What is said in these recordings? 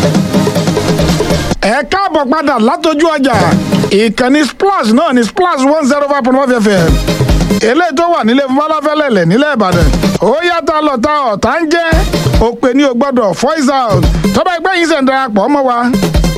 ẹ káàbọ̀ padà látọjú ọjà ìkànnì splash náà ní splash one zero five point one fm eléyìí tó wà nílé fọláfẹ́lẹ́lẹ̀ nílẹ̀ ìbàdàn ó yàtọ̀ lọ́ta ọ̀tá ń jẹ́ òpè ní o gbọ́dọ̀ voice out tọ́ba ẹgbẹ́ yìí ṣẹ̀ ń darapọ̀ mọ́ wa.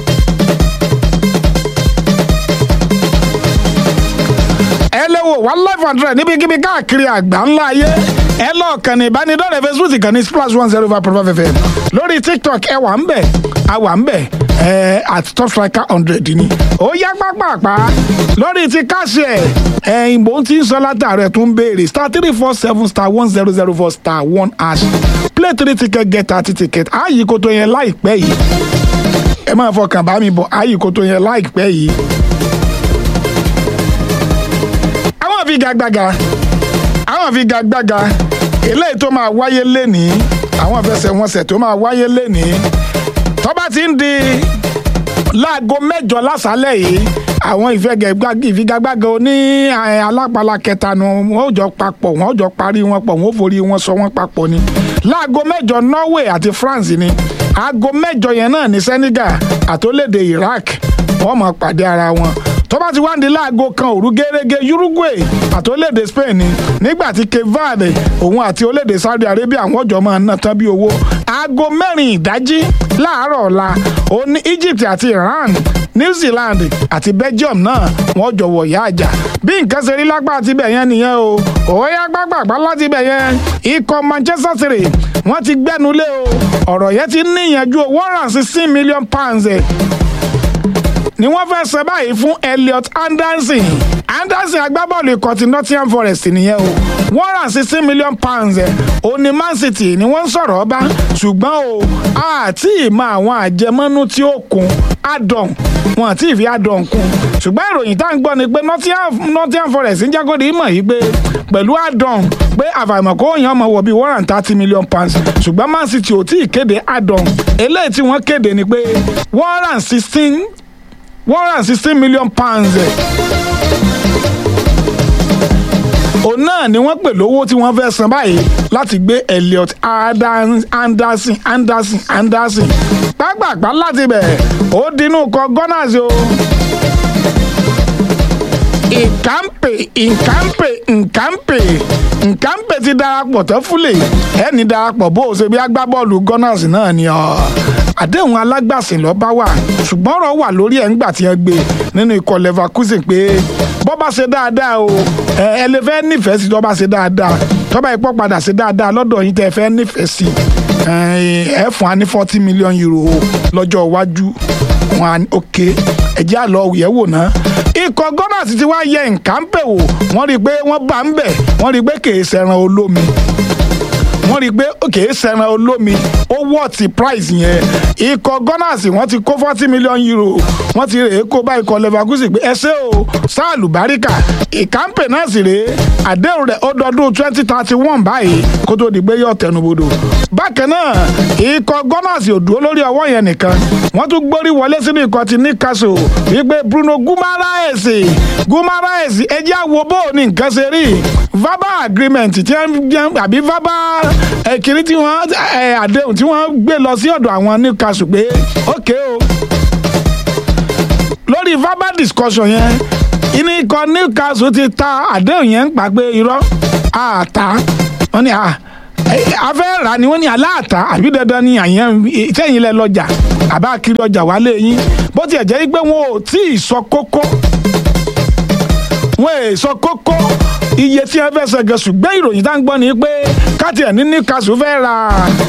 ẹ lè wò wá live and direct níbikíbi káàkiri àgbà ńlá ayé ẹ lọ kànnì ìbánidọ́rẹ̀ẹ́ facebook ìkànnì splash one zero five point five fm lórí tiktok ẹ wà ń bẹ̀ a wà ń bẹ̀ ẹ at top striker hundred ni ó yá pápápá lórí ti káṣí ẹ ẹ̀yìn bó ti ń sọ látàrẹ tó ń béèrè star three four seven star one zero zero four star one hash play three ticket get thirty ticket ààyè kò tó yẹn láìpẹ́ yìí ẹ máa fọkàn bá mi bọ̀ ààyè kò tó yẹn láìpẹ́ yìí. àwọn figagbága àwọn figagbága eléyìí tó máa wáyé lénìí àwọn ìfẹsẹ̀wọnsẹ̀ tó máa wáyé lénìí tó bá ti ń di láago mẹ́jọ lásàálẹ̀ yìí àwọn ìfigagbága oní alápàlà kẹta nu wọn ò jọ papọ̀ wọn ò jọ parí wọn pọ̀ wọn ò forí wọn sọ wọn papọ̀ ni láago mẹ́jọ Norway àti France ni aago mẹ́jọ yẹn náà ní Senegal àtòlédè Iraq wọ́n máa pàdé ara wọn tó bá ti wá ní láago kan òru gẹ́gẹ́ Uruguay àti orílẹ̀-èdè Spain ni nígbà tí Cape Verde òun àti orílẹ̀-èdè Saudi Arabia àwọn ọjọ́ máa ná tán bí owó aago mẹ́rin ìdájí láàárọ̀ ọ̀la ó ní Egypt àti Iran New Zealand àti Belgium náà wọ́n jọ wọ̀ yá àjà bí nǹkan ṣe rí lápá àti ibẹ̀ yẹn nìyẹn o òóyá gbàgbàgbà láti ibẹ̀ yẹn ikọ̀ Manchester City wọ́n ti gbẹ́nulé o ọ̀rọ̀ yẹn ti níyànjú o one hundred and sixteen million pounds ni wọ́n fẹ́ sọ báyìí fún Elliot Anderson Anderson agbábọ́ọ̀lù ikọ̀ ti Nottingham Forest nìyẹn o one hundred and sixteen million pounds ẹ̀ o ní Man City ni wọ́n ń sọ̀rọ̀ ọba ṣùgbọ́n o àti ìmọ̀ àwọn àjẹmọ́nú tí ó kún adọ̀n wọn àti ìfi adọ̀n kún ṣùgbọ́n ìròyìn tá à ń gbọ́ ni pé Nottingham Forest ń jágòdì ìmọ̀ yìí pé pẹ̀lú adọ̀n pé àfàìmọ̀ kó yàn ọmọ wọ̀ bíi one hundred and thirty million pounds ṣùgbọ́n Man City ò tí ì kéde adọ̀n eléyìí tí wọ́n kéde ni pé one hundred and sixteen one hundred and sixteen million pounds òun náà ni wọ́n pè lówó tí wọ́n fẹ́ san báyìí láti gbé Elliot Anderson Anderson Anderson pápápá láti bẹ̀ ó dínú kọ Gunners o ìkàmpè ìkàmpè ìkàmpè ìkàmpè ti darapọ̀ tó fúlẹ̀ ẹni darapọ̀ bó o ṣe bí agbábọ́ọ̀lù Gunners náà ni ọ́ àdéhùn alágbàsìn ló bá wà ṣùgbọ́n ọ̀rọ̀ wà lórí ẹ̀ ńgbà tí wọ́n gbé nínú ikọ̀ Leverkusen pé bọ́ bá ṣe dáadáa o ẹ lè fẹ́ nífẹ̀ẹ́ sí tó bá ṣe dáadáa tó bá ipò padà ṣe dáadáa lọ́dọ̀ yín tẹ́ fẹ́ nífẹ̀ẹ́ sí ẹ fún wa ní forty million euro lọ́jọ́ iwájú wọn ok ẹ̀jẹ̀ àlọ́ yẹ̀ wò ná ikọ̀ Gunners ti wá yẹ nǹkan pè wò wọ́n rí i pé wọ́n bá ń bẹ̀ wọ́n rí i pé kì í ṣẹran olómi wọ́n rí i pé òkè sẹ́ran olómi ó wọ́ọ̀tì price yẹn ikọ̀ Gunners wọ́n ti kó forty million euro wọ́n ti rèé kó bá ikọ̀ Leverkusen pé ẹ ṣé o sáàlù báríkà ìkàmpè náà sì rèé àdéhùn rẹ̀ ó dọdún twenty thirty one báyìí kó tó di pé yóò tẹnubodò bákan náà ikọ̀ Gunners ò dúró lórí ọwọ́ yẹn nìkan wọ́n tún gbórí wọlé sínú ikọ̀ ti Newcastle wípé Bruno Guimaraes Guimaraes ẹjẹ́ àwo bó ní nǹkan ṣe rí verbal agreement tí wọ́n àbí verbal ẹ̀kíní tí wọ́n àdéhùn tí wọ́n gbé lọ sí ọ̀dọ̀ àwọn Newcastle pé ókè o lórí verbal discussion yẹn ìní ikọ̀ Newcastle ti ta àdéhùn yẹn ń pa pé irọ́ àtà wọ́n ní afẹ́ rà ni wọ́n ní aláàtà àbí dandan ni àyàn sẹ́yìn lẹ lọ́jà àbá kiri ọjà wálé yín bó tiẹ̀ jẹ́ pé wọn ò tí ì sọ kókó wọn ò sọ kókó iye tí wọn fẹ́ sẹ̀gẹ̀ ṣùgbọ́n ìròyìn tá ń gbọ́ ni pé káàtì ẹ̀ ní Newcastle fẹ́ ra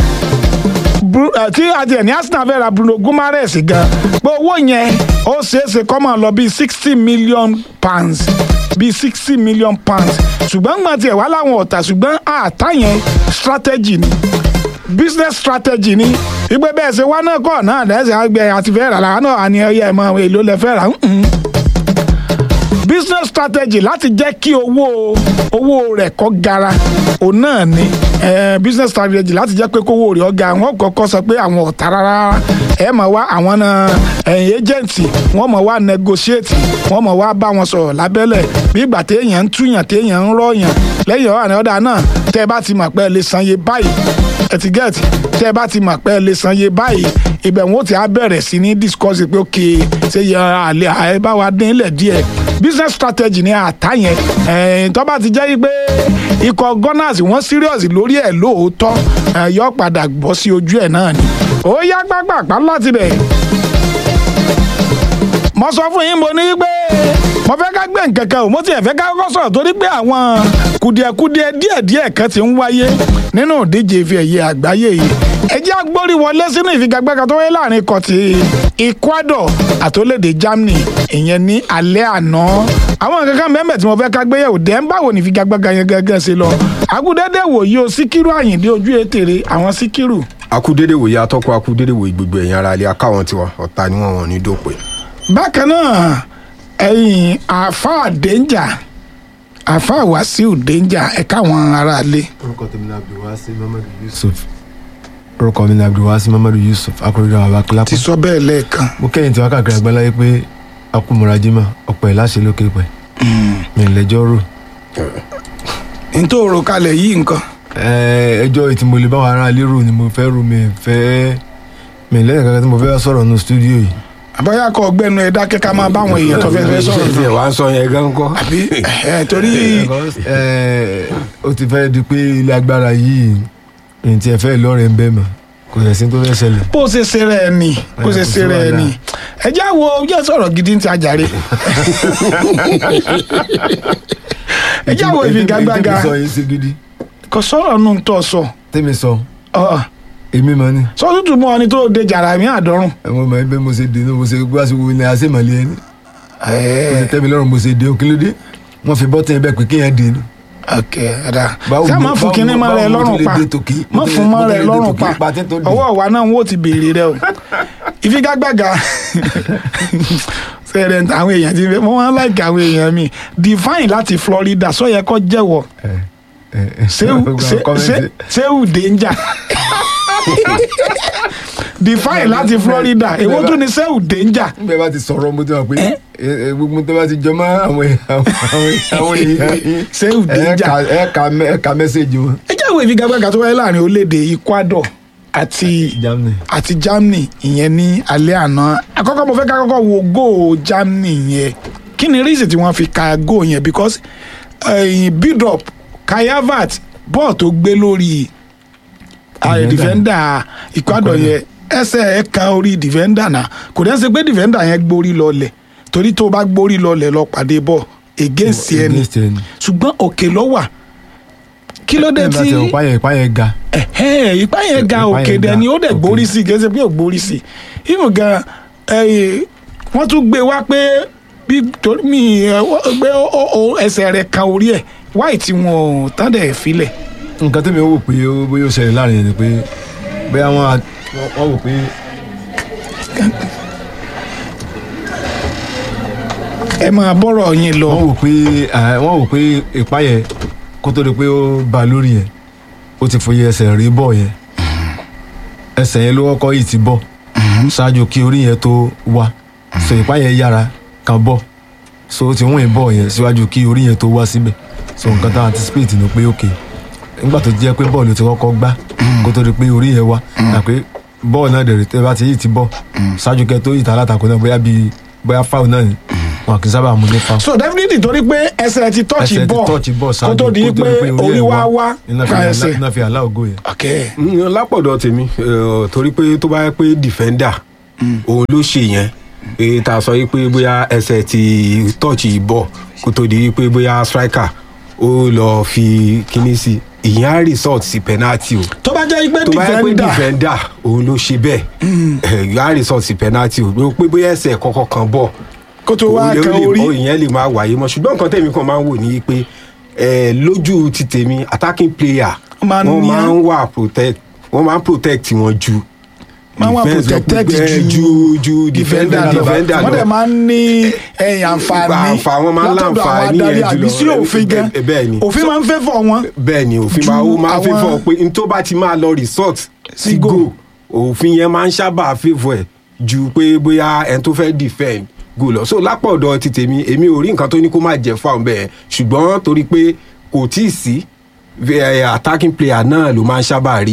tí àti ẹ̀ ní Arsenal fẹ́ ra Bruno Guimaraes gan pé owó yẹn ó ṣeéṣe kó máa lọ bíi sixty million pounds bíi sixty million pounds ṣùgbọ́n gbọ́n tiẹ̀ wá láwọn ọ̀tà ṣùgbọ́n àtà yẹn strategy ni business strategy ni ìgbé bẹ́ẹ̀ ṣe wá náà kọ́ náà lẹ́sẹ̀ àgbẹ̀ àti fẹ́ rà láwọn náà àní ẹ̀yẹ ẹ̀mọ èlò lẹ fẹ́ rà business strategy láti jẹ́ kí owó owó rẹ̀ kó gara òun náà ni eh, business strategy láti jẹ́ pé kówó rẹ̀ ọ̀gá wọn kọ́kọ́ sọ pé àwọn ọ̀tá rárá ẹ mọ̀ wá àwọn náà ẹ̀yìn agent wọ́n mọ̀ wá negotiate wọ́n mọ̀ wá bá wọn sọ̀rọ̀ lábẹ́lẹ̀ bí ìgbà téèyàn ń túyàn téèyàn ń rọ̀yàn lẹ́yìn ọ̀rọ̀ àná ọ̀dà náà tẹ́ ẹ bá ti mọ̀ pé ẹ lè san iye báyìí ẹtìgẹ́ẹ̀tì tẹ́ ẹ bá ti mọ̀ pé ẹ lè san iye báyìí ibẹ̀ wọn ó ti á bẹ̀rẹ̀ sí ní discuss pé ok ṣe yẹ àlẹ́ àẹ bá wa dín ilẹ̀ díẹ̀ business strategy ni àtá yẹn ẹ̀ẹ́n tó bá ti jẹ́ pé ikọ̀ gunners wọ́n serious lórí ẹ̀ lóòótọ́ ẹ̀ yọ padà bọ́ sí ojú ẹ̀ náà ni ó yá gbàgbàgbà láti bẹ̀ mo sọ fún yín mo ní pé mo fẹ́ ká gbé nǹkan kan o mo tiẹ̀ fẹ́ ká kọ́kọ́ sọ̀rọ̀ torí pé àwọn kùdìẹ̀kùdìẹ̀ díẹ̀díẹ̀ kan ti ń wáyé nínú ìdíje ife ẹ̀yẹ àgbáyé yìí ẹ jẹ́ agbórí wọlé sínú ìfigagbága tó wáyé láàrin ikọ̀ ti Ecuador àtòlédè Germany ìyẹn ní alẹ́ àná àwọn nǹkan kan mẹ́mẹ́ tí mo fẹ́ ká gbéyẹ̀wò dẹ́ ń báwo ní ìfigagbága yẹn gẹ́gẹ́ ṣe lọ agudẹ́dẹ́ wòye o Síkírù Àyìndé ojú ètèrè àwọn Síkírù akúdédé wòye atọ́kọ̀ akúdédé wòye gbogbo ẹ̀yìn ara ilé akáwọn tiwa ọ̀tá ni wọ́n wọ̀n ní dópin. bákan náà ẹ̀yin àáfàá dẹ́njà àáfàá Wàsíù dẹ́njà ẹ̀ka àwọn aráalé orúkọ tèmi ní abdulwasi mamadu yusuf orúkọ mi ní abdulwasi mamadu yusuf akọrọdọ àwọn akílápọ ti sọ bẹ́ẹ̀ lẹ́ẹ̀kan mo kẹ́yìn tí wọ́n káàkiri àgbáláyé pé akumura jimá ọ̀pọ̀ ẹ̀ láṣẹ lókè pẹ̀ mi lẹ́jọ́ rò nítorí kalẹ̀ yìí nǹkan Ẹ, ẹjọ́ ìtì mo lè bá wọn ará lérò ni mo fẹ́ rò mi fẹ́ mi lẹ́yìn kankan tí mo fẹ́ sọ̀rọ̀ nù stúdíò yìí àbáyá kọ ọgbẹ́nu ẹ̀ dákẹ́ ká máa báwọn èèyàn tó fẹ́ fẹ́ sọ̀rọ̀ ṣe wàá sọ yẹn gan kọ́. àbí ẹ̀ torí Ẹ, ó ti fẹ́ di pé ilé agbára yìí ní tí ẹ fẹ́ lọ́rẹ̀ ń bẹ́ mọ̀ kò yẹ sí tó fẹ́ ṣẹlẹ̀ bó ṣe ṣe rẹ̀ ni bó ṣe ṣe rẹ̀ ni ẹ já wo jẹ́ sọ̀rọ̀ gidi ti àjàre ẹ já wo ìfigagbága tèmi sọ yìí sí gidi kò sọ̀rọ̀ nù tó sọ tèmi sọ ọ̀ èmi mọ ni sọ tútù mọ́ ọ ni tó de jàrá mi àdọ́rùn. ẹ mọ mọ ẹgbẹ mo ṣe dé ní mo ṣe gbá sí wo ilé àṣemọlẹ ẹni mo ṣe tẹ́mi lọ́rùn mo ṣe dé òkèlédé wọ́n fi bọ́tìn ẹbẹ̀ pé kéèyàn dé ni. ok ẹ̀dá Báwo sá mo- máa fún báwo kinní mo- máa rẹ báwo mo lọ́rùn tún lè pa dé tòkí? má Mo tún fún lè- máa mo rẹ tún lè dé lọ́rùn tòkí, pa pa tí tó dé. ọwọ́ wa náà wọ́n ti béèrè rẹ o ìfigagbága sẹ́rẹ̀ àwọn èèyàn ti fẹ́ mo máa ń láìka àwọn èèyàn mi divine láti Florida sọ yẹ kó jẹ́wọ́ ẹ ẹ ẹ Sehu- gbogbo àwọn Se- kọ́mẹ́ntì. Se- Sehu danger divine láti Florida èwo tún ni Sehu danger nígbà bá ti sọ̀rọ̀ mo ti mọ̀ pé Ẹ? ẹ, ẹ, gbogbo tó bá ti jọ mọ́ àwọn èèyàn àwọn àwọn èèyàn yìí Sehu ẹ danger. ka ẹ ka mẹ- ẹ ka mẹ́sẹ̀gì wọn. ẹ jẹ́ àwọn ìfigagbága tó wáyé láàrin orílẹ̀-èdè Ecuador àti Germany àti Germany ìyẹn ní alẹ́ àná àkọ́kọ́ mo fẹ́ ká kọ́kọ́ wo góò Germany yẹn kí ni reason tí wọ́n fi ka góò yẹn because uh, build up Kai Havertz bọ́ọ̀ tó gbé lórí uh, Defender. defender Ecuador yẹn ẹsẹ̀ ẹ̀ kan orí defender náà kò dẹ́ ṣe pé defender yẹn gbórí lọlẹ̀ torí tó bá gbórí lọlẹ̀ lọ pàdé bọ́ against ẹni against ẹni. ṣùgbọ́n òkè ló wà kí ló dé Bẹ́ẹ̀ bá tí ti ọ̀ páyẹ̀ páyẹ̀ ga ẹ̀hẹ́ ipá yẹn ga Ipá òkè yẹn dẹ̀ ga, ni ó dẹ̀ òkè. gbórí sí i kì í ṣe pé ò gbórí sí i ìmù gan ẹ̀yìn wọ́n tún gbé wá pé bí torí mi ẹ̀, wọ́n gbé ó- ó- ó ẹsẹ̀ rẹ̀ kan orí ẹ̀ wáì tí wọn ò tán dẹ̀ filẹ̀ nǹkan tẹ́mi wò pé ó bóyá ó ṣẹlẹ̀ láàrin yẹn ni pé bóyá wọ́n á- wọ́n- wọ́n wò pé ẹ máa bọ́rọ̀ yín lọ wọ́n wò pé à, wọ́n wò pé ìpá yẹn kó tó di pé ó ba lórí yẹn ó ti fòye ẹsẹ̀ rí bọ̀ yẹn ẹsẹ̀ yẹn ló kọ́kọ́ yìí ti bọ̀ ṣáájú kí orí yẹn tó wá so ìpá yẹn yára kan bọ̀ so ó ti wọ́n yẹn bọ̀ yẹn síwájú kí orí yẹn tó wá síbẹ̀ so nǹkan tá a anticipate ni pé ok nígbà tó jẹ́ pé bọ́ọ̀lù ti kọ́kọ́ gbá kó tó di pé orí yẹn wá àpé bọ́ọ̀lù náà dẹ̀rẹ̀ tẹ́ bá ti yìí ti bọ̀ ṣáájú kẹ́ tó yìí ta alátakò náà bóyá bíi bóyá foul náà ni wọn kì í sábà mú ní foul so definitely torí pé ẹsẹ̀ ti tọ́ọ̀chì ẹsẹ̀ ti bọ̀ tọ́ọ̀chì bọ̀ kó ṣáájú tó di pé orí ẹ̀ wá wá iná fi ka ẹsẹ̀ iná fi àlá ògo yẹn. ok Mm, lápọ̀dọ̀ tèmi eh, torí pé tó bá yẹ pé defender òun ló ṣe yẹn èyí tá a sọ yìí pé bóyá ẹsẹ̀ ti tọ́ọ̀chì bọ̀ kó tó di pé bóyá striker ó lọ fi kíní sí ìyẹn á result sí penalty o tó bá jẹ́ pé tó bá yẹ pé defender defender òun ló ṣe bẹ́ẹ̀ ìyẹn á result sí penalty o pé bóyá ẹsẹ̀ kọ́kọ́ kan bọ̀ kó tó wá ó lè- kan ó lè- orí ó ìyẹn lè máa wáyé mọ́ ṣùgbọ́n nǹkan tẹ̀mí kan máa ń wò ní pé eh, lójú ti tèmi attacking player Wọ́n máa ń wọ́n ní máa á- ń wà protect wọ́n máa ń protect wọn ju máa wà defense lọ protected pé, ju ju ju defender lọ. defender wọ́n dẹ̀ lọ máa ń ní ẹ̀yìn àǹfààní Àǹfà- wọ́n máa ń látọ̀dọ̀ àwọn láǹfààní adarí yẹn àbí jùlọ. sí òfin gan Bẹ́ẹ̀- bẹ́ẹ̀ ni. òfin máa ń fẹ́ fọ̀ wọn. bẹ́ẹ̀ ni òfin ju máa ó máa ń àwọn- favour pé n tó bá ti máa lọ resort Sí sí goal. goal òfin yẹn máa ń sábà favour ẹ̀ ju pé bóyá ẹni tó fẹ́ defend goal lọ so lápọ̀dọ̀ ti tèmi èmi ò rí nǹkan tó ní kó má jẹ́ fáwọn bẹ́ẹ̀ ṣùgbọ́n torí pé kò tí ì sí eh, attacking player náà ló máa ń sábà rí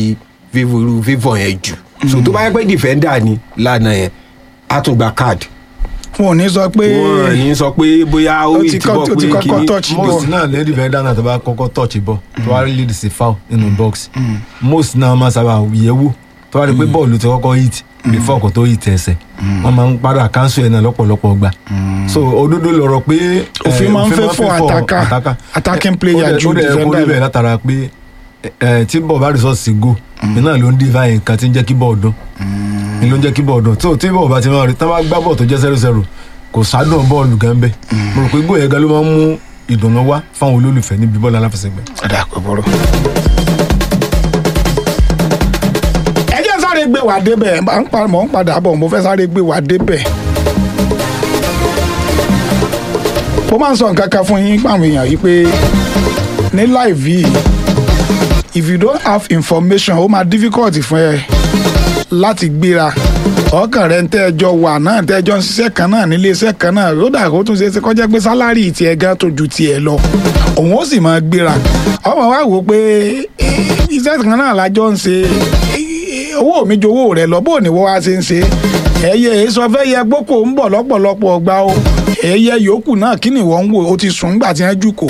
fífò fífò yẹn jù so tó bá yẹ pé defender ni lánàá yẹn á tún gba card wọn ò ní sọ pé wọn ní sọ pé bóyá ó Ó rí ti ìtìbọ̀ kọ́- ó ti pé kọ́kọ́ kíní touch ball. most náà lẹ́yìn defender náà tó bá kọ́kọ́ touch ball tó wá lead sí foul nínú box most náà máa sábà yẹ̀ wò tó wá rí pé bọ́ọ̀lù ti kọ́kọ́ hit before kò tó hit ẹsẹ̀ wọ́n máa ń padà cancel ẹ̀ náà lọ́pọ̀lọpọ̀ gbà so òdodo lọ̀rọ̀ pé eh, Òfin máa ń fẹ́ fún favour attacker- attacker. attacking Ó player dẹ̀- ju ó dẹ̀ kó defender níbẹ̀ lọ. látara pé eh, tí bọ́ọ̀ bá resort sí go iná ló ń divine nǹkan tí ń jẹ́ kí bọ́ọ̀ dún ni ló ń jẹ́ kí bọ́ọ̀ dún tó tí bọ́ọ̀ bá ti máa rí tán bá gbá bọ́ọ̀ tó jẹ́ zero zero kò sádùn bọ́ọ̀lù gan bẹ́ẹ̀ mo rò pé gbóyè gan ló máa ń mú ìdùnnú wá fáwọn olólùfẹ́ níbi bọ́ọ̀lù aláfẹsẹ̀gbẹ́. ọ̀dà kò bọ̀rọ̀. ẹ jẹ́ sáré gbé wa débẹ̀ à ń pa- mò ń padà bọ̀ mo fẹ́ sáré gbé wa débẹ̀. mo máa ń sọ nǹkan kan fún yín pàmò èèyàn yìí pé ní live yìí if you don't have information ó máa difficult fún ẹ láti gbéra ọkàn rẹ ń tẹ́jọ wà náà tẹ́jọ ń ṣiṣẹ́ kan náà nílé iṣẹ́ kan náà ó dà kó tún ṣe é ṣe kọjá pé sálárì tiẹ̀ gan tó ju tiẹ̀ lọ òun ó sì máa gbéra ọmọ wa wò ó pé eh, iṣẹ́ kan náà lájọ ń ṣe eh, owó mi ju owó rẹ lọ bó ni wọ́n wá ṣe ń ṣe ẹyẹ èso fẹ́ yẹ gbókò ń bọ̀ lọ́pọ̀lọpọ̀ ọgbà o ẹyẹ yòókù náà kí ni wọ́n ń wò ó ti sùn gbà tí wọ́n jù kò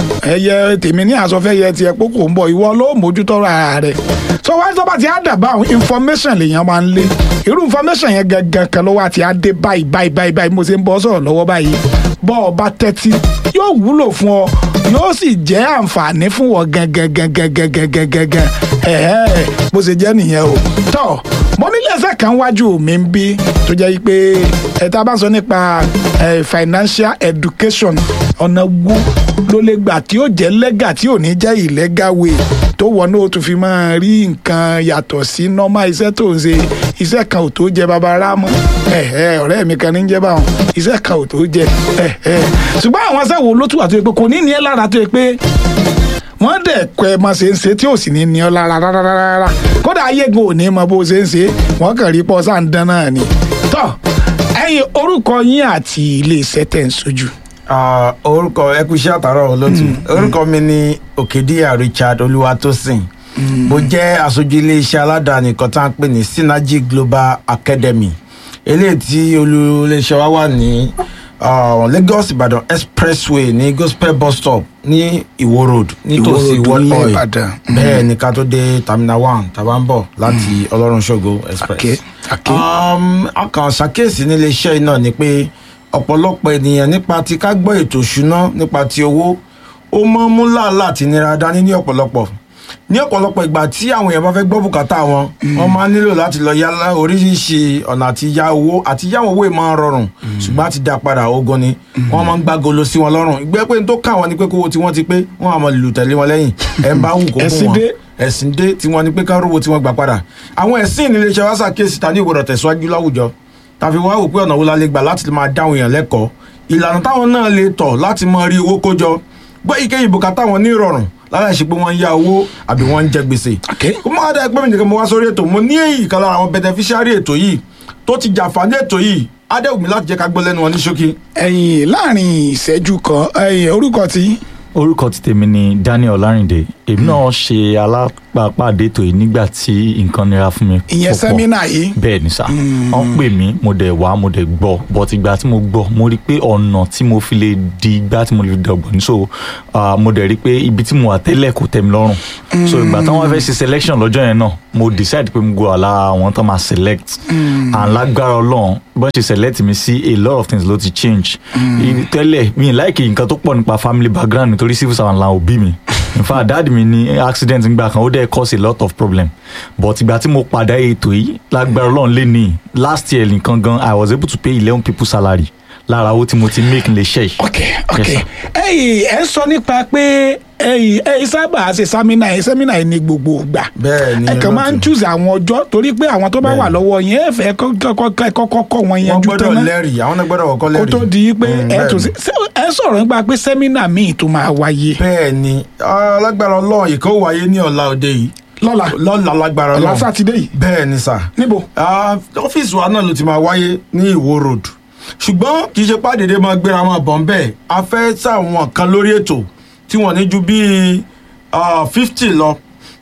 ẹyẹ tèmi ní àsọfẹ́ yẹ tiẹ̀ pókò ń bọ̀ ìwọ ló mójútó ara rẹ̀ so wá tó bá ti á dàbá àwọn information lèèyàn máa ń lé irú information yẹn gangan kan ló wá ti á dé báyìí báyìí báyìí báyìí mo ṣe ń bọ́ sọ̀rọ̀ lọ́wọ́ báyìí bọ́ ọ bá tẹ́tí yóò wúlò fún ọ yóò sì jẹ́ àǹfààní fún ọ gangan gangan gangan gangan gangan ẹ̀ẹ́ bó ṣe jẹ́ nìyẹn o tọ́ mo nílé ẹsẹ̀ kan wájú mi ń bí tó jẹ́ pé ẹ̀ta bá sọ nípa eh, financial education ọ̀nà wo ló lè gbà tí ó jẹ́ lẹ́gà tí ò ní jẹ́ illegal way tó wọ náà ó tún fi máa rí nǹkan yàtọ̀ sí normal iṣẹ́ tó ń ṣe iṣẹ́ kan ò tó jẹ babara mọ́ ẹ̀ẹ́ ọ̀rẹ́ mi kan ní jẹ́ báwọn iṣẹ́ kan ò tó jẹ ẹ̀ẹ́ ṣùgbọ́n àwọn iṣẹ́ wo ló tún wà tó yẹ pé kò ní ní ẹ́ lára tó yẹ pé wọ́n dẹ̀ kọ́ ẹ mọ ṣe ń ṣe tí ò sì ní ní ọ lára rárá rárá kódà ayégun ò ní mọ bó ṣe ń ṣe wọ́n kàn rí pọ́ sáà ń dán náà ni. tọ́ ẹ̀yin orúkọ yín àti ilé iṣẹ́ tẹ̀ ń sojú. Ah, orúkọ ẹkúṣẹ́ àtàrọ̀ olótú orúkọ mi ni òkèdíyà richard olúwatósìn mo jẹ́ aṣojú iléeṣẹ́ aládàáni kan tá à ń pè ní synergy global academy eléyìí tí olùléeṣẹ́ wa wà ní ah, lagos ibadan expressway ní gospel bus stop ní iwo road nítòsí Ìwó Road world ní oil Ìbàdàn. bẹ́ẹ̀ ni ká tó dé terminal one tàbá ń bọ̀ láti ọlọ́run ṣògo express Okay, okay. um, a kàn ṣàkíyèsí nílé iṣẹ́ yìí náà ni pé ọ̀pọ̀lọpọ̀ ènìyàn nípa ti ká gbọ́ ètò ìṣúná nípa ti owó ó mọ́ mú làálàá àti nira dání ní ọ̀pọ̀lọpọ̀ ní ọ̀pọ̀lọpọ̀ ìgbà tí àwọn èèyàn bá fẹ́ gbọ́ bùkátà wọn wọ́n máa ń nílò láti lọ yá lá- oríṣiríṣi ọ̀nà àti yá owó àti yá owó máa ń rọrùn ṣùgbọ́n àti dá padà ogun ni wọ́n máa ń gbàgolo sí wọn lọ́rùn ìgbẹ́ pé n tó kà wọ́n ni pé kówó tí wọ́n ti pé wọ́n á máa lù tẹ̀lé wọn lẹ́yìn ẹ̀ ń bá wù kó bù Ẹ̀sìn wọn dé. ẹ̀sìn dé tí wọ́n ní pé ká rówó tí wọ́n gbà padà àwọn ẹ̀sìn nílé iṣẹ́ wá ṣàkíyèsí ta ní ìwòrán tẹ̀síwájú láwùjọ tàbí wá wò pé ọ̀nà wo la lè gbà láti máa dáhùn èèyàn lẹ́kọ̀ọ́ ìlànà táwọn náà lè tọ̀ láti máa rí owó kójọ gbọ́ ìkéyìí bùkátà wọn ní ìrọ̀rùn lára ìṣe pé wọ́n ń yá owó àbí wọ́n ń jẹ gbèsè Okay. kó má dá ẹgbẹ́ mi nìkan mo wá sórí ètò mo ní èyí kan lára àwọn beneficiary ètò yìí tó ti jàǹfààní ètò yìí adéwùmí láti jẹ́ ká gbọ́ lẹ́nu wọn ní ṣókí. ẹ̀yin láàrin ìṣẹ́jú kan ẹ̀yin orúkọ tí orúkọ ti tèmi ni daniel ọlárìndé èmi náà ṣe alápàpàdé ètò yìí nígbà tí nǹkan nira fún mi. ìyẹn púpọ̀. sẹ́mínà yìí bẹ́ẹ̀ ni sà wọ́n pè mí mo dẹ̀ wá mo dẹ̀ gbọ́ but ìgbà tí mo gbọ́ mo rí i pé ọ̀nà tí mo fi lè di igbá tí mo lè fi dọ̀gbọ̀n ní so ah, mo dẹ̀ rí i pé ibi tí mo wà tẹ́lẹ̀ kò tẹ́ mi lọ́rùn so ìgbà táwọn fẹ́ ṣe selection lọ́jọ́ yẹn náà mo decide pé mo go àlà àwọn tó máa select and lágbára ọlọ́run bọ́n ṣe select mi sí a lot of things ló ti change I- tẹ́lẹ̀ mi láìkì nǹkan tó pọ̀ nípa family background nítorí civil servant làwọn òbí mi in fact dad mi ní accident ńgbà kan ó dẹ̀ cause a lot of problem but ìgbà tí mo padà ètò yìí lágbára ọlọ́run lé ní last year nìkan gan i was able to pay eleven people salary lára owó tí mo ti make lè ṣe yìí. ok ok Yes, sir. ẹ̀yin ẹ ń sọ nípa pé ẹ̀yin ẹ̀yin sábà ṣe sámínà yìí sẹ́mínà yìí ní gbogbo ìgbà Bẹ́ẹ̀ ni, ẹ kàn máa ń olóòtú. choose àwọn ọjọ́ torí pé àwọn tó bá wà lọ́wọ́ yẹn ẹ fẹ́ kọ́kọ́ kọ́ wọn wọ́n yanjú gbọ́dọ̀ tán náà lẹ́rìí àwọn náà gbọ́dọ̀ kọ́kọ́ kó lẹ́rìí. tó di pé Mm, ẹ bẹ́ẹ̀ tún ni. sí ṣé ẹ sọ̀rọ̀ nípa pé sẹ́mínà míì tó máa wáyé bẹ́ẹ̀ ni alágbára ọlọ́run ìkó wáyé ní ọ̀la òde yìí lọ́la lọ́la lágbára ọ̀la ọlọ́run sátidé yìí bẹ́ẹ̀ ni sà níbo Ah, ọ́fíìsì wa náà ló ti máa wáyé ní ìwó road ṣùgbọ́n kì í ṣe pàdédé máa gbéra máa bọ̀ ń bẹ́ẹ̀ a fẹ́ sàwọn kan lórí ètò tí wọ́n ní ju bíi fifty lọ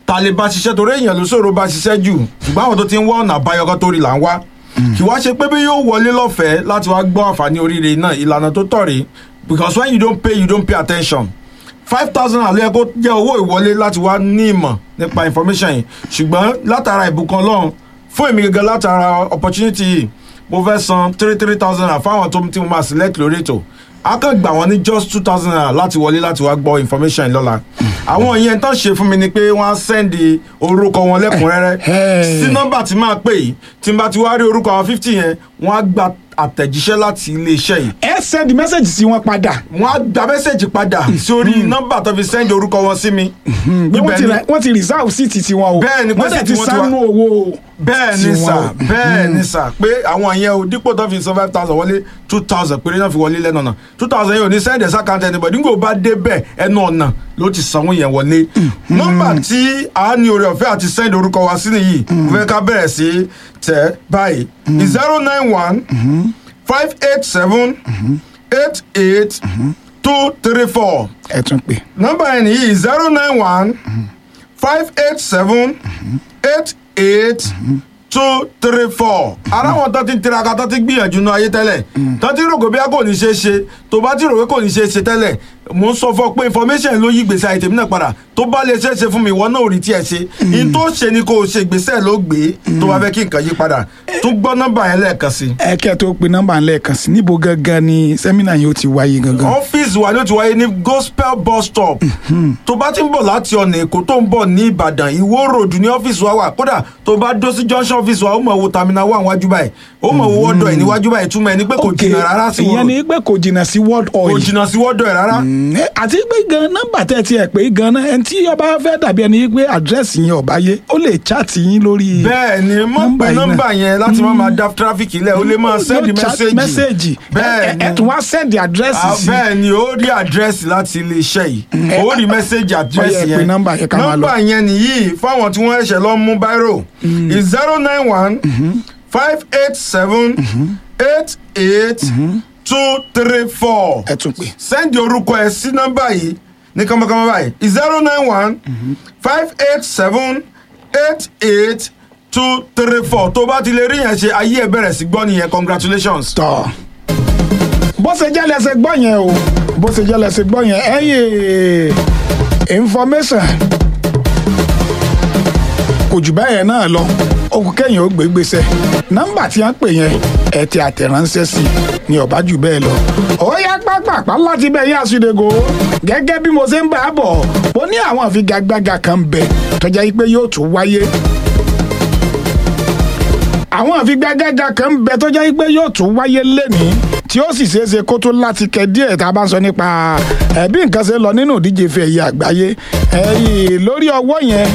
ta lè bá ṣiṣẹ́ torí èèyàn ló ṣòro bá ṣiṣẹ́ jù ṣùgbọ́n àwọn tó ti ń wá ọ̀nà àbáyọ kan tó rí là ń wá kì wá ṣe pé bí yóò wọlé lọ́fẹ̀ẹ́ láti wá gbọ́ àǹfààní oríire náà ìlànà tó tọ̀ rí because when you don't pay you don't pay attention five thousand naira ló yẹ kó jẹ́ owó ìwọlé láti wá ní ìmọ̀ nípa information yìí ṣùgbọ́n látara ìbùkún ọlọ́run fún èmi gẹ́gẹ́ látara opportunity yìí mo fẹ́ san three three thousand naira fáwọn tó tí mo máa select lórí ètò a kàn gbà wọ́n ní just two thousand naira láti wọlé láti wá gbọ́ information yìí lọ́la àwọn yẹn tán ṣe fún mi ni pé wọ́n á sẹ́ndì orúkọ wọn lẹ́kùnrẹ́rẹ́ Hey. sí nọ́mbà tí máa pè yìí tí n bá ti wá rí orúkọ àwọn fifty yẹn wọ́n á gba àtẹ̀jíṣẹ́ láti iléeṣẹ́ yìí ẹ send message sí wọn padà wọ́n á gba mẹ́sẹ̀gì padà sórí nọ́mbà tó fi sẹ́ndì orúkọ wọn sí mi. bí wọ́n Ibẹ̀ ti ni- ra- wọ́n ti reserve seat tiwọn o Bẹ́ẹ̀ ni, pé wọ́n dẹ̀ seat ti wọn ti wá- sánú owó bẹ́ẹ̀ ni tiwọn sà o. bẹ́ẹ̀ ni sà pé àwọn yẹn o dípò tó fi san five thousand wọlé two thousand péré náà fi wọlé lẹ́nu ọ̀nà two thousand yẹn ò ní sẹ́ndẹ̀ sàkántẹ́ ẹni bọ̀dí nígbà bá dé bẹ́ẹ̀ ẹnu ọ̀nà ló ti sanwó yẹn wọlé. nọ́mbà tí a ní oore ọ̀fẹ́ àti sẹ́ndẹ̀ orúkọ wa sí nìyí mo fẹ́ ká bẹ̀rẹ̀ sí tẹ̀ báyìí zero nine one five eight seven eight eight two three four ẹ tún pè nọ́mbà yẹn nìyí zero nine one five eight seven eight eight two three four ara wọn tó ti ń tiraka tó ti gbìyànjú náà ayé tẹ́lẹ̀ tó ti rò pé bí a kò ní ṣe é ṣe tó bá ti rò pé kò ní ṣe é ṣe tẹ́lẹ̀ mo ń sọ fún ọ pé information ló yí gbèsè àìtèmí náà padà tó bá lè ṣe é ṣe fún mi ìwọ náà ò rí tiẹ̀ ṣe in tó ṣe ni kò ṣe gbèsè ló gbé tó bá fẹ́ kí nǹkan yí padà tún gbọ́ nọ́mbà yẹn lẹ́ẹ̀kan sí i ẹ kẹ́ tó pe nọ́mbà lẹ́ẹ̀kan sí níbo gangan ni sẹ́mínà yìí ó ti wáyé gangan. ọ́fíìsì wa ni ó ti wáyé ní gospel bus stop tó bá ti ń bọ̀ láti ọ̀nà èkó tó ń bọ̀ ní ìbàdàn ìwó road ní ọ́fíìsì wa wà kódà tó bá dó sí junction ọ́fíìsì wa ó mọ̀ wo terminal one wájú báyìí ó mọ̀ wo wọ́dọ̀ ẹ̀ níwájú báyìí túmọ̀ ẹ̀ ní pé kò Ok, jìnnà rárá sí ìyẹn wọ́n ni pé kò jìnnà sí world kò oil. jìnnà sí wọ́dọ̀ ẹ̀ rárá Mm, eh, àti pé gan nọ́mbà tẹ́ ti ẹ̀ pé gan náà ẹni tí ọba fẹ́ dàbí ẹni pé àdírẹ́sì yẹn ọba yé ó lè chaàtì yín lórí. bẹ́ẹ̀ ni mọ̀ pé yìí náà. nọ́mbà yẹn láti má máa dá tráfíkì lẹ̀ ó lè máa sẹ́ndì Yóò chat mẹ́sẹ̀gì mẹ́sẹ̀gì bẹ́ẹ̀ ẹ ẹ ni tún wá sẹ́ndì àdírẹ́sì Ah, sí. bẹ́ẹ̀ ni ó rí àdírẹ́sì láti iléeṣẹ́ yìí ó rí mẹ́sẹ̀gì àdírẹ́sì Ó yẹ pé yẹn nọ́mbà yẹn ká máa lọ. nọ́mbà yẹn nìyí fáwọn tí wọ́n ṣẹ̀ lọ mú báírò zero nine one five eight seven eight eight two three four ẹ tún pè. sẹ́ndì orúkọ ẹ sí nọ́mbà yìí ní kánmọ́kánmọ́ báyìí zero nine one five eight seven eight eight two three four tó bá ti lè rí yẹn ṣe ayé ẹ bẹ̀rẹ̀ sí gbọ́ nìyẹn congratulations. tọ́ bó ṣe jẹ́ lẹ́sẹ̀ gbọ́ yẹn o bó ṣe jẹ́ lẹ́sẹ̀ gbọ́ yẹn ẹ̀yìn information kò jù báyẹn náà lọ okùn kẹ́yìn ó gbé gbèsè nọ́mbà tí a ń pè yẹn ẹ ti àtẹ̀ránṣẹ́ sí i ní ọ̀bá jù bẹ́ẹ̀ lọ. ó yá pápápá láti bẹ̀ yá àsùdègò gẹ́gẹ́ bí mo ṣe ń bá a bọ̀ ó ní àwọn àfigagbága kan bẹ tọ́jà yìí pé yóò tún wáyé àwọn àfigagbága kan ń bẹ tó jẹ́ pé yóò tún wáyé lẹ́nìí tí ó sì ṣeéṣe kó tó láti kẹ díẹ̀ tá a bá ń sọ nípa ẹ̀ bí nǹkan ṣe lọ nínú ìdíje ife ẹ̀yẹ àgbáyé ẹ̀yìn lórí ọwọ́ yẹn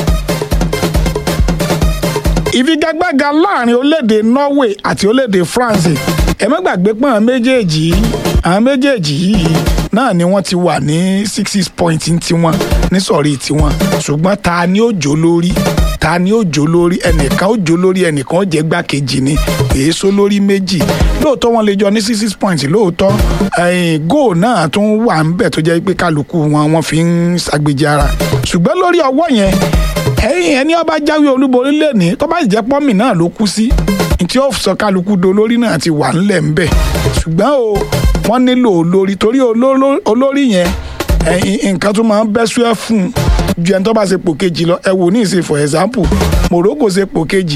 ìfigagbága láàrin orílẹ̀-èdè Norway àti orílẹ̀-èdè France ẹ má gbàgbé pé àwọn méjèèjì yìí àwọn méjèèjì yìí náà ni wọ́n ti wà ní six six point tiwọn ní sọ̀rí tiwọn ṣùgbọ́n ta ni ó jó lórí ta ni ó jó lórí ẹnìkan ó jó lórí ẹnìkan ó jẹ́ gbákejì ni èso lórí méjì lóòótọ́ wọn lè jọ ní six six point lóòótọ́ ẹ̀yìn góò náà tún wà ń bẹ̀ tó jẹ́ pé kálukú wọn wọ́n fi ń ṣàgbéjì ara ṣùgbọ́n lórí ọwọ́ yẹn ẹ̀yìn ẹni ọba jáwé olúborí lẹ́ni tó bá sì jẹ́ pọ́mì náà ló kú sí tí ó sọ kálukú do olórí náà ti wà ńlẹ̀ ńbẹ̀ ṣùgbọ́n o wọ́n nílò olórí torí olóró- olórí yẹn ẹ̀yìn nǹkan tó máa ń bẹ́ sùẹ́ fún un ju ẹni tó bá ṣe pò kejì lọ ẹ wò ní ìsìn for example Morocco ṣe pò kejì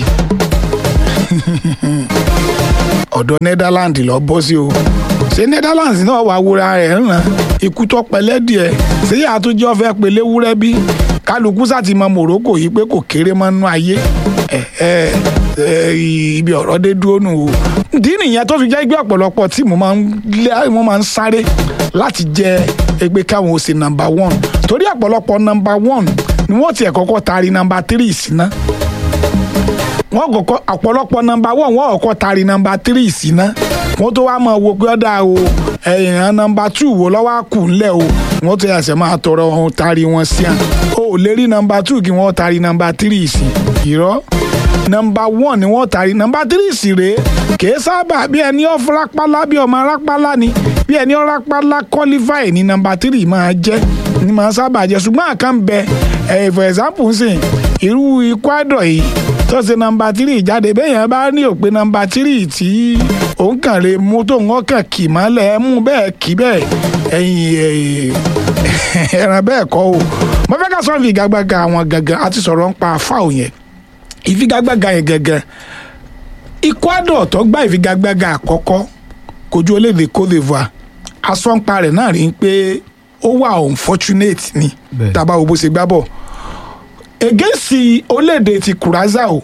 ọ̀dọ̀ Netherlands lọ bọ́ sí o ṣé Netherlands náà wà wúra rẹ̀ ń ràn ikú tó pẹlẹ́ díẹ̀ ṣé yàrá tó jẹ́ ọ̀fẹ́ pẹ̀lẹ́ wúrẹ́ bí kálukú sá ti mọ Morocco yìí pé kò kéré mọ́ nú ayé ẹ ẹ ẹ ibi ọ̀rọ̀ dé dúró nù o ìdí nìyẹn tó fi jẹ́ gbé ọ̀pọ̀lọpọ̀ tí mo máa ń lé wọ́n máa ń sáré láti jẹ ẹgbẹ́ káwọn ó ṣe number one torí ọ̀pọ̀lọpọ̀ number one ni wọ́n tiẹ̀ kọ́kọ́ taari number three sí ná wọ́n kọ́kọ́ ọ̀pọ̀lọpọ̀ nọmba wọ́n wọ́n kọ́kọ́ tari nọmba tírì síná wọ́n tó wá máa wo pé ọ̀dà o ẹ̀yìn nọmba tù wo lọ́wọ́ á kù ńlẹ̀ o wọ́n tó yàtọ̀ máa tọrọ ohun tari wọn sí à o ò lè rí nọmba tù kí wọ́n tari nọmba tírì sí irọ́ nọmba wọ́n ni wọ́n tari nọmba tírì sí rèé kìí sábà bí ẹni ó rápálá bí ọmọ rápálá ni bí ẹni ó rápálá qualify ní nọmba tírì máa jẹ́ ni máa sábà jẹ́ ṣùgbọ́n àkàn bẹ ẹ̀ for example sìn irú Ecuador yìí tó ṣe nọmba tírì jáde bẹ́yẹn bá ní òpin nọmba tírì tí òun kàn lè mú tó ń kàn kì mọ́lẹ̀ ẹ mú bẹ́ẹ̀ kì bẹ́ẹ̀ ẹ̀yìn ẹ̀ràn bẹ́ẹ̀ kọ́ o mo fẹ́ ká sọ ìfigagbága àwọn gangan àti sọ̀rọ̀ ń pa fáwọn yẹn ìfigagbága yẹn gangan Ecuador tó gbá ìfigagbága àkọ́kọ́ kojú orílẹ̀-èdè Cote d'Ivoire asọ́npa rẹ̀ náà rí i pé ó wà unfortunate ni Bẹ́ẹ̀. tábà wo bó ṣe gbá bọ̀ against orílẹ̀-èdè ti Curaçao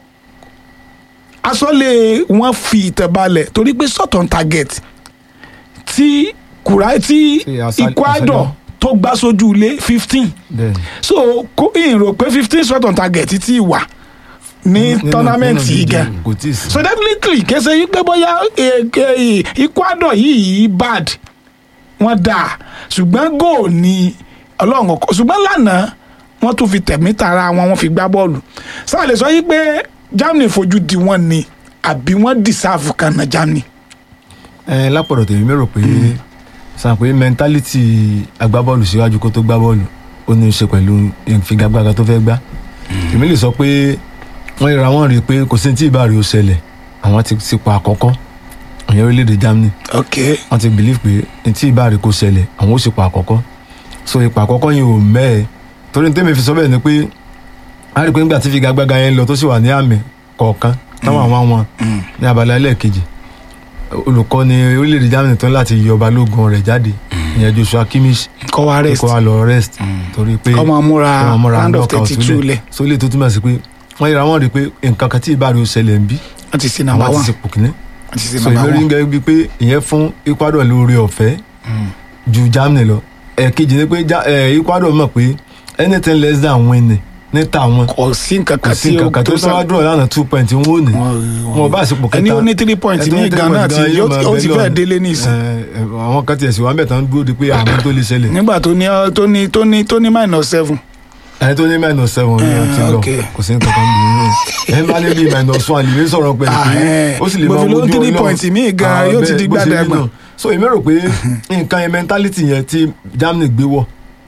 asọ́lé wọn fi ìtẹ̀balẹ̀ torí pé shot on target tí kura tí Ṣé Asa- Ecuador Asalem? tó gbá sójú ilé fifteen bẹ́ẹ̀ so kó ìrò pé fifteen shot on target ti wà ní Nínú- tournament nínú yìí díje gan kò tí ì sí. so definitely kẹsẹ yìí pé bóyá eh, eh, Ecuador yìí bad wọn dà ṣùgbọ́n goal ni ọlọ́run ọkọ ṣùgbọ́n lánàá wọ́n tún fi tẹ̀mí tara wọn wọ́n fi gbá bọ́ọ̀lù sáà lè sọ yìí pé Germany fojú di wọn ni àbí wọ́n deserve kan na Germany. ẹ lápọ̀dọ̀ tèmi mérò pé sàn pé mẹ́ńtálítì agbábọ́ọ̀lù síwájú kó tó gbá bọ́ọ̀lù ó ní í ṣe pẹ̀lú ìfigagbága tó fẹ́ gbá èmi lè sọ pé wọ́n ríra wọ́n rí i pé kò sí tí ìbá rí o ṣẹlẹ̀ àwọn ti ti pa àkọ́kọ́ ìyẹn orílẹ̀-èdè Germany ok wọ́n ti believe pé tí ìbá rí kò ṣẹlẹ̀ àwọn ó sì pa àkọ́kọ́ so ipa àkọ́kọ́ yìí ò mẹ́ẹ̀ torí ní tèmi fi sọ bẹ́ẹ̀ ni pé a rí i pé nígbà tí ìfigagbága yẹn lọ tó sì wà ní àmì kọ̀ọ̀kan táwọn àwọn àwọn ní abala ẹlẹ́ẹ̀kejì olùkọ́ni orílẹ̀-èdè Germany tó ń láti yọ balógun rẹ̀ jáde ìyẹn Joshua Kimmich kọ́ wa rest kó wa lọ rest torí pé ọmọ múra ọmọ múra round of knockout thirty two lẹ̀ so lè tó túmọ̀ sí pé wọ́n yẹra wọ́n rí i pé nǹkan kan tí ìbá rí o ṣẹlẹ̀ ń bí wọ́n ti sin àwọn number àti one ti pò kíní wọ́n ti sin so number ìlérí ń one gẹ́gẹ́ bíi pé ìyẹn fún Ecuador lórí ọ̀fẹ́ ju Germany lọ ẹ̀ẹ̀kejì ni pé Ja- eh, Ecuador mọ̀ pé anything less than win ní tàwọn kò sí nǹkan kò kan sí tí ó nǹkan kan tó sá- sọ́wọ́ dúró lánàá two point wọn ò ní wọn ò bá àsìkò kẹta ẹni ó ní three points ẹni tó ní ní three Ghana points tí gan yóò máa ó ti bẹ fẹ́ lọ. délé ní ìsìn Eh, eh, àwọn kan tiẹ̀ sì wá mẹ́ta ń dúró di pé àmọ́ tó lè ṣẹlẹ̀ nígbà tó ní tó ní tó ní tó ní minus seven ẹni tó ní minus seven ní Eh, ti lọ okay. kò sí nǹkan kan bí inú ẹni bá ní bí minus one lè ní sọ̀rọ̀ pẹ̀lú Ah, eh. pé ó sì lè Mo máa fi ló wojú three Ọlọ́run. points míì gan, Ah, yóò ti bẹ́ẹ̀, di bó ṣe rí gbàdàgbà. náà. so èmi rò pé nǹkan yẹn mentality yẹn tí Germany gbé wọ̀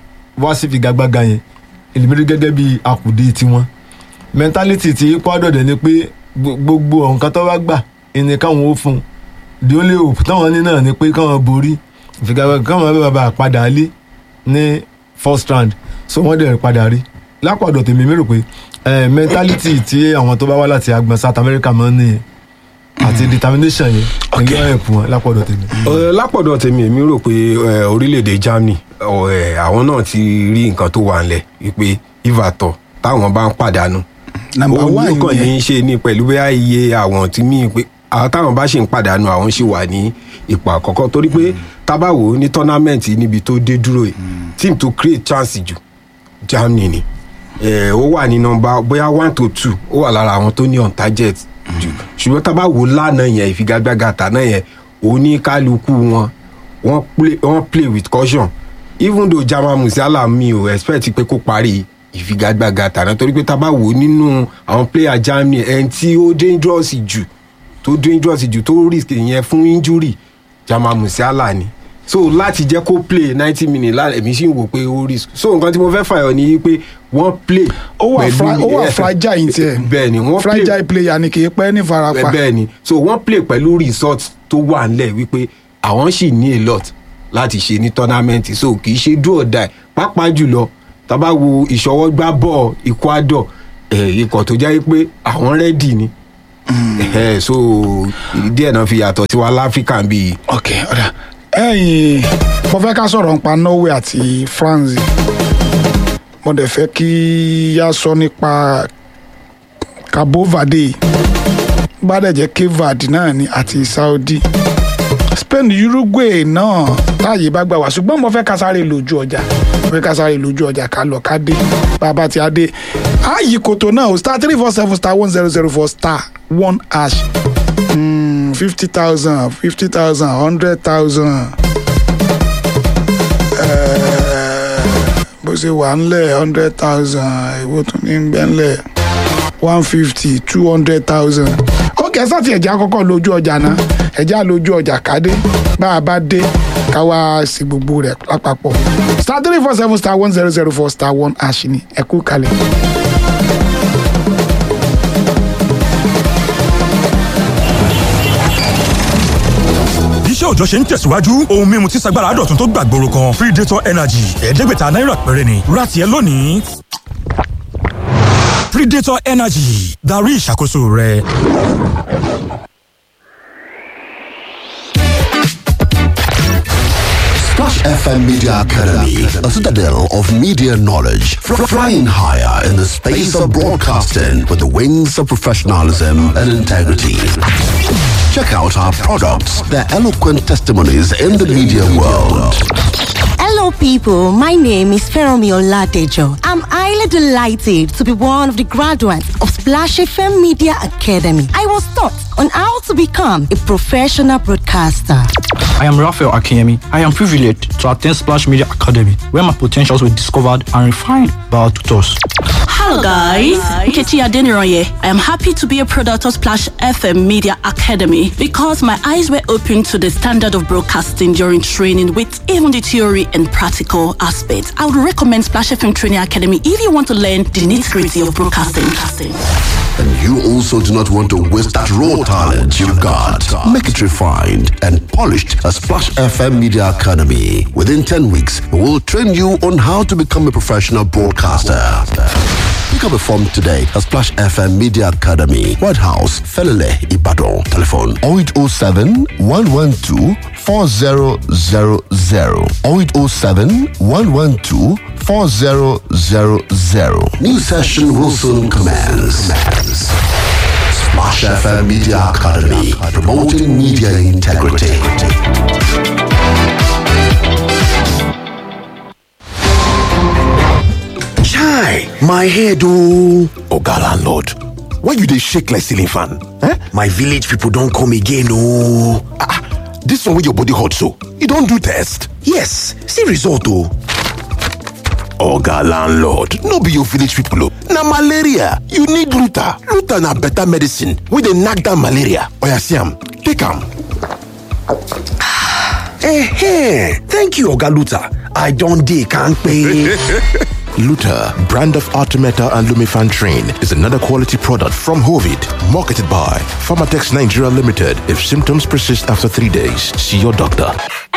wá sí figagbága yẹn èmi rí gẹ́gẹ́ bí àkùdé tiwọn mentality ti Ecuador dẹ̀ ni pé gbo- gbogbo nǹkan tó bá gbà ẹni káwọn ó fún un the only hope táwọn ní náà ni pé káwọn borí ìfigagbága káwọn bá bàbá padà lé ní first round so wọ́n dẹ̀ padà rí lápàdọ̀ tèmi mi rò pé eh, mentality tí àwọn tó bá wá láti agbọn South America máa ń nìyẹn àti determination yẹn ní yóò ẹ̀pù wọn lápàdọ̀ tèmi. Ẹ, lápọ̀dọ̀ tèmi èmi rò pé ẹ, orílẹ̀-èdè Germany ọ, ẹ, àwọn náà ti rí nǹkan tó wà ńlẹ̀ wípé ìvàtọ̀ táwọn bá ń pàdánù number ó ní one kàn ní yẹn í ṣe ni pẹ̀lú bẹ́ẹ̀ iye àwọn tí mí pé àwọn táwọn bá ṣì ń pàdánù àwọn ṣì wà ní ipò àkọ́kọ́ torí pé tábàwò ní tọ́námẹ́ǹtì níbi tó dé dúró yìí team to create chance jù Germany ni ẹ, ó wà ní nọ́mbà bóyá one to two ó wà lára àwọn tó ní on target jù ṣùgbọ́n tábàwò lánàá yẹn ìfigagbága tàná yẹn oníkálukú wọn wọ́n play wọ́n play with caution even though Jamal Musiala mi ò expect pé kó parí ìfigagbága tàná torí pé tá a bá wò ó nínú àwọn player Germany ẹni tí ó dangerous jù tó dangerous jù tó risk yẹn fún injury Jamal Musiala ni so láti jẹ́ kó play ninety minutes láti èmi sì ń wò pé ó risk so nǹkan tí mo fẹ́ fàyọ ni pé wọ́n play ó wà fra- ó wà fragile ní tiẹ̀ bẹ́ẹ̀ ni wọ́n play fragile player ni kì í pẹ́ ní farapa bẹ́ẹ̀ ni so wọ́n play pẹ̀lú result tó wà nílẹ̀ wípé àwọn sì ní a lot láti ṣe ní tournament so kì í ṣe do or die pàápàá jùlọ tá bá wo ìṣọwọ́gbá bọ̀ Ecuador eh, ikọ̀ tó jẹ́ pé àwọn rẹ́dì ni Eh, so díẹ̀ náà fi yàtọ̀ sí wa láfíríkà bíi ok ọ̀dà ẹ̀yìn mo fẹ́ ká sọ̀rọ̀ nípa Norway àti France mo dẹ̀ fẹ́ kí yá sọ nípa Cabo Verde bá dẹ̀ jẹ́ Cape Verde náà ni àti Saudi Spain Uruguay náà táàyè bá gbà wá ṣùgbọ́n mo fẹ́ ká sáré lójú ọjà mo fẹ́ ká sáré lójú ọjà ká lọ ká dé bàbá tí a dé ààyè kòtò náà o star three four seven star one zero zero four star one hash fifty thousand fifty thousand hundred thousand bó ṣe wà ńlẹ̀ hundred thousand èwo tún ní gbẹ́ ńlẹ̀ one fifty two hundred thousand ó kẹsàn-án tí ẹ̀já kọ́kọ́ lójú ọjà náà ẹ̀já lójú ọjà kádé bá a bá dé ká wá sí gbogbo rẹ̀ lápapọ̀ star three four seven star one zero zero four star one ash ni ẹ kú kalẹ̀. iṣẹ́ òòjọ́ ṣe ń tẹ̀síwájú ohun mímu tí sagbára dọ̀tun tó gbàgbóró kan predator energy ẹ̀ẹ́dẹ́gbẹ̀ta náírà péré ni ra tiẹ̀ lónìí. predator energy darí ìṣàkóso rẹ. Splash FM Media Academy, a citadel of media knowledge, fr- flying higher in the space of broadcasting with the wings of professionalism and integrity. Check out our products, their eloquent testimonies in the media world. Hello, people. My name is Feromi Oladejo. I'm highly delighted to be one of the graduates of Splash FM Media Academy. I was taught on how to become a professional broadcaster. I am Raphael Akinyemi. I am privileged to attend Splash Media Academy, where my potentials were discovered and refined by our tutors. Hello guys, Nkechi Adeniroye. I am happy to be a product of Splash FM Media Academy because my eyes were opened to the standard of broadcasting during training with even the theory and practical aspects. I would recommend Splash FM Training Academy if you want to learn the nitty-gritty of broadcasting. And you also do not want to waste that raw talent you've got. Make it refined and polished at Splash FM Media Academy. Within 10 weeks, we will train you on how to become a professional broadcaster. Pick up a form today at Splash FM Media Academy, White House, Felele, Ibadan. Telephone 0807 112 4000 0807 112 4000. New session will soon commence. Splash FM Media Academy, promoting media integrity. Chai, my head oh. Oga landlord, why you dey shake like ceiling fan? Eh? My village people don come again oh. Ah, ah, this one wey your body hot so, you don do test? Yes, see result oh. Oga landlord, no be your village people oh. Na malaria, you need Luta. Luta na better medicine wey dey knack down malaria. Oya see am, take am. Eh, thank you Oga Luta. I don dey kampe. Luta, brand of Artemeta and Lumifan Train, is another quality product from Hovid, marketed by Pharmatex Nigeria Limited. If symptoms persist after three days, see your doctor.